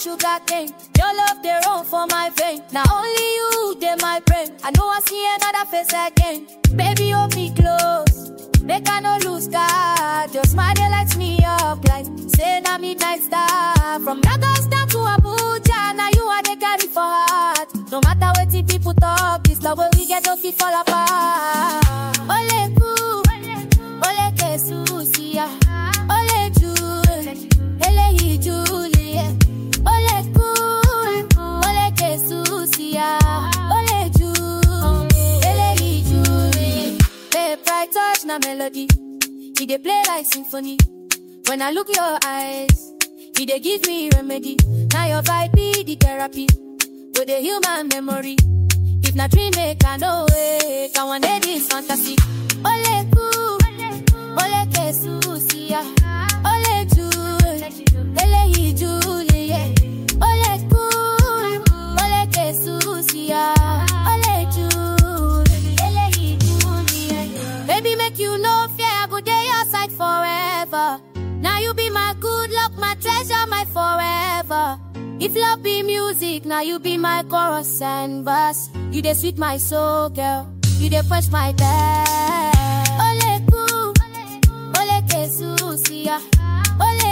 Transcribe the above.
sugar cane. Your love they run for my vein. Now only you they my brain. I know I see another face again. Baby, hold me close. Make I no lose God. Your smile they lights me up like say na midnight star. From Lagos down to Abuja, now you are the carry for heart. No matter what the people talk, this love where we get no fit fall apart. Ole ku, ole ke susia, ole ju, ele Julie, ole ku, ole ke susia, ole ju, ele Julie. Babe, bright touch na melody, he dey play like symphony. When I look your eyes, he dey give me remedy. Now your vibe be the therapy, with the human memory. If na dream make I know it, I want this fantasy. Ole ku, ole ke susia, ole ju, ele Julie. Ole ku, ole ke susia, ole ju, ele Julie. Baby, make you no fear, I go dey your side forever. Now you be my good luck, my treasure, my forever. If love be music, now you be my chorus and verse. You dey sweet my soul, girl. You dey push my bed. Ole ku, ole ke susia, ole